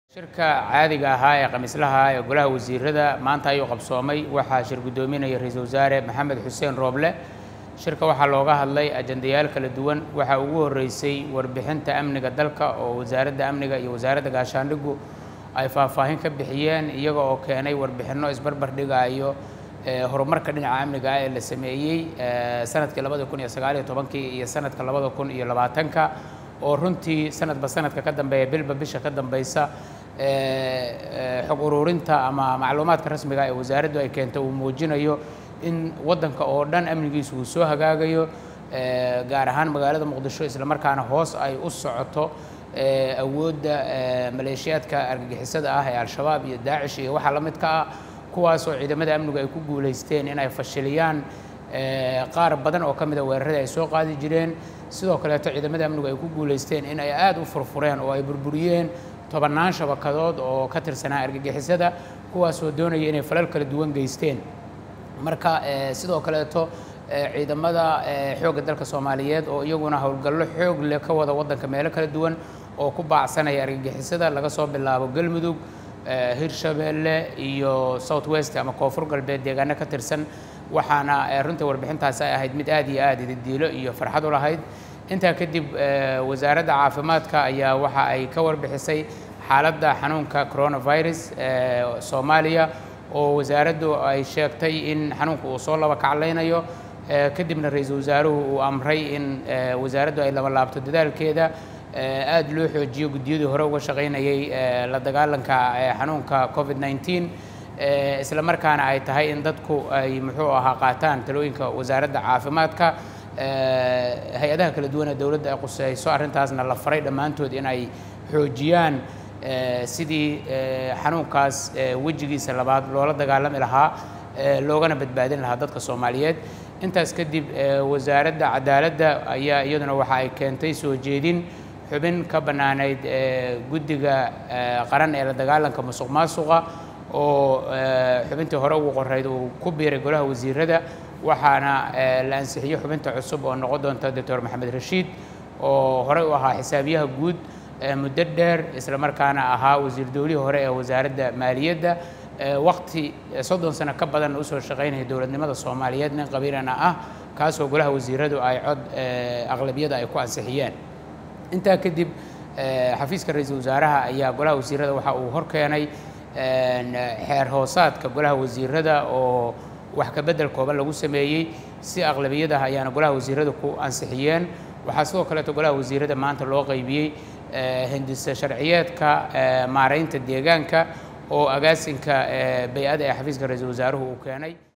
shirka caadiga ahaa ee khamiislaha ee golaha wasiirada maanta ayuu qabsoomay waxaa shir guddoominaya ra-iisul wasaare maxamed xuseen rooble shirka waxaa looga hadlay ajandayaal kala duwan waxaa ugu horreysay warbixinta amniga dalka oo wasaaradda amniga iyo wasaaradda gaashaandhigu ay faahfaahin ka bixiyeen iyaga oo keenay warbixinno isbarbar dhigayo horumarka dhinaca amniga ah ee la sameeyey sanadkii labada kun iyo sagaaliyo tobankii iyo sanadka labada kun iyo labaatanka oo runtii sanadba sanadka ka dambeeya bilba bisha ka dambeysa xog ururinta ama macluumaadka rasmiga ee wasaaraddu ay keento uu muujinayo in waddanka oo dhan amnigiisu uu soo hagaagayo gaar ahaan magaalada muqdisho islamarkaana hoos ay u socoto awoodda maleeshiyaadka argagixisada ah ee al-shabaab iyo daacish iyo waxaa la midka ah kuwaasoo ciidamada amnigu ay ku guulaysteen in ay fashiliyaan qaar badan oo ka mida weeraradii ay soo qaadi jireen sidoo kaleeto ciidamada amnigu ay ku guulaysteen in ay aada u furfureen oo ay burburiyeen tobannaan shabakadood oo ka tirsanaa argagixisada kuwaasoo doonaya inay falal kala duwan geysteen marka sidoo kaleeto ciidamada xoogga dalka soomaaliyeed oo iyaguna howlgallo xoog leh ka wada waddanka meelo kala duwan oo ku baacsanaya argagixisada laga soo bilaabo galmudug hirshabeelle iyo south west ama koonfur galbeed deegaano ka tirsan waxaana runtii warbixintaasi ay ahayd mid aad iyo aad ididiilo iyo farxad u lahayd intaa kadib wasaaradda caafimaadka ayaa waxa ay ka warbixisay xaaladda xanuunka coronavirus ee soomaaliya oo wasaaraddu ay sheegtay in xanuunka uu soo laba kaclaynayo kadibna ra-iisul wasaaruhu uu amray in wasaaraddu ay laba laabto dadaalkeeda aada loo xoojiyo guddiyadii hore uga shaqaynayay la dagaalanka xanuunka covid nneteen isla markaana ay tahay in dadku ay muxuu ahaa qaataan talooyinka wasaaradda caafimaadka hay-adaha kala duwan ee dowladda ay quseyso arrintaasna la faray dhammaantood in ay xoojiyaan sidii xanuunkaas wejigiisa labaad loola dagaalami lahaa loogana badbaadin lahaa dadka soomaaliyeed intaas kadib wasaaradda cadaaladda ayaa iyaduna waxa ay keentay soo jeedin xubin ka bannaanayd guddiga qaran ee la dagaalanka musuq maasuqa oo xubintii hore ugu qorayd uu ku biiray golaha wasiirada waxaana la ansixiyey xubinta cusub oo noqon doonta doctor maxamed rashiid oo horey u ahaa xisaabiyaha guud muddo dheer isla markaana ahaa wasiir dowlihii hore ee wasaaradda maaliyadda waqti soddon sano ka badan usoo shaqaynaya dowladnimada soomaaliyeed nin qabiilana ah kaasoo golaha wasiiradu ay cod aqlabiyada ay ku ansixiyeen intaa kadib xafiiska ra-iisul wasaaraha ayaa golaha wasiirada waxa uu horkeenay xeer hoosaadka golaha wasiirada oo wax ka beddel kooban lagu sameeyey si aqlabiyadaha ayaana golaha wasiirada ku ansixiyeen waxaa sidoo kaleeto golaha wasiirada maanta loo qaybiyey hindisa sharciyeedka maaraynta deegaanka oo agaasinka bay-ada ee xafiiska ra-iisul wasaaruhu uu keenay